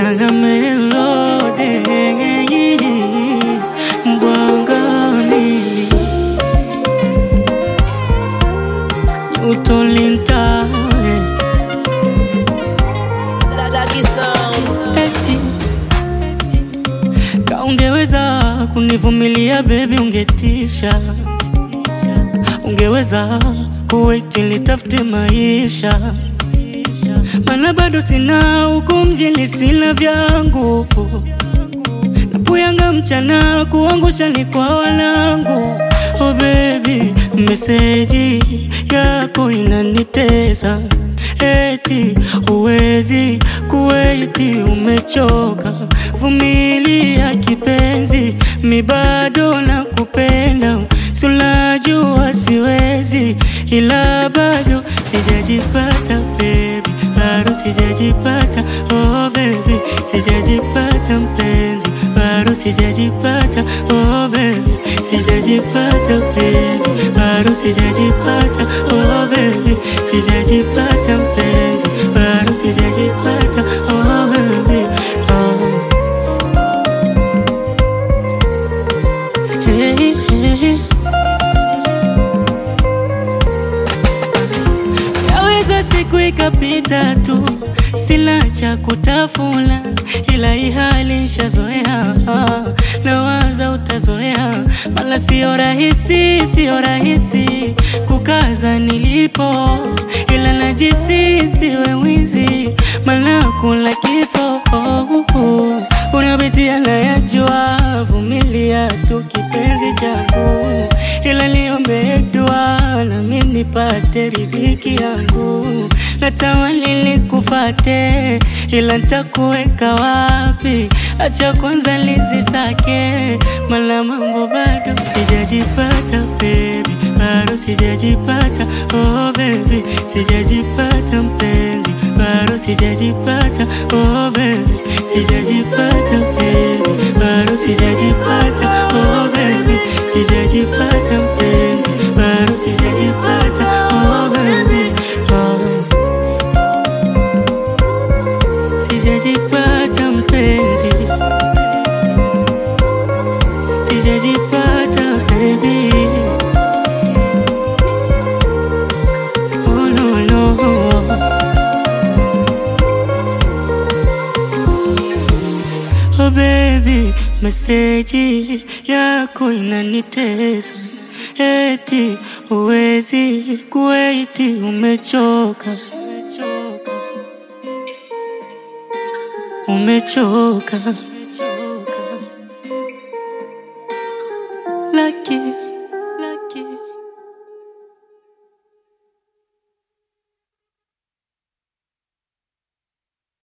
na melody mbwangani utolinta eti kaungeweza kunivumilia bebi, ungetisha ungeweza kuwait litafute maisha, mana bado sina huku mjini, sina vyangu napuyanga mchana kuangusha ni kwa wanangu. Oh baby, meseji yako inanitesa eti uwezi kuwaiti, umechoka vumilia kipenzi, mi bado nakupenda, sulajua siwezi, ila bado sijajipata baby, bado sijajipata oh baby, sijajipata mpenzi, bado sijajipata oh baby, sijajipata baby, bado sijajipata oh baby, sijajipata mpenzi, bado sijajipata oh baby oh. Hey, hey. Yaweza siku ikapita tu, sina cha kutafuna, ila hii hali nishazoea, nawaza utazoea, mala sio rahisi, sio rahisi kukaza nilipo, ila najisi siwe mwizi, mala kula kifo unapitia na yajua, vumilia tu kipenzi changu, ila niombe dua nami nipate riziki yangu. Natamani nikufate, ila nitakuweka wapi? Acha kwanza nizisake, mala mambo bado sijajipata baby, bado sijajipata oh baby, sijajipata mpenzi, bado sijajipata oh baby, sijajipata baby, bado sijajipata oh baby, sijajipata mpenzi, bado sijajipata oh baby oh. Sijajipata mpenzi, sijajipata baby, oh no no. Oh baby, meseji yako inanitesa, eti uwezi kuwaiti, umechoka umechoka, Lucky.